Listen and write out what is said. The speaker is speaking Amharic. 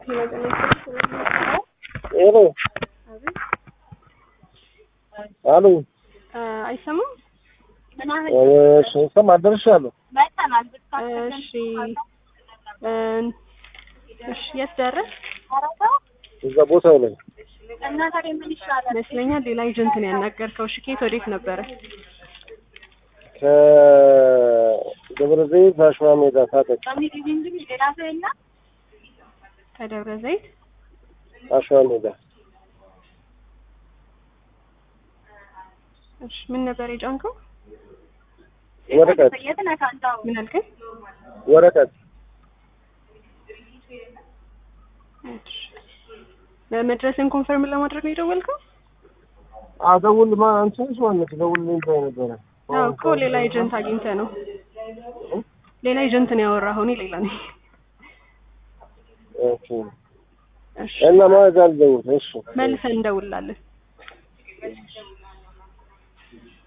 ሄሎ አሉ አይሰማም? እሺ ሰማ ደርሻለሁ። እሺ እ እሺ የት ደረስ እዛ ቦታው ላይ ይመስለኛል። ሌላ ኤጀንት ነው ያናገርከው። እሺ ከየት ወዴት ነበረ? ከደብረ ዘይት አሸዋ ሜዳ ታጠቅ ከደብረ ዘይት አሸዋ ሜዳ እሺ ምን ነበር የጫንከው? ወረቀት ምን አልከኝ? ወረቀት እሺ መድረስን ኮንፈርም ለማድረግ ነው የደወልከው? አደውል ማ አንቺስ ማለት ደውልልኝ ብላኝ ነበረ። አዎ እኮ ሌላ ኤጀንት አግኝተህ ነው። ሌላ ኤጀንት ነው ያወራኸው፣ እኔ ሌላ ነኝ። ኦኬ እሺ እና ማለት አልደውል እሺ መልሰን እንደውላለን።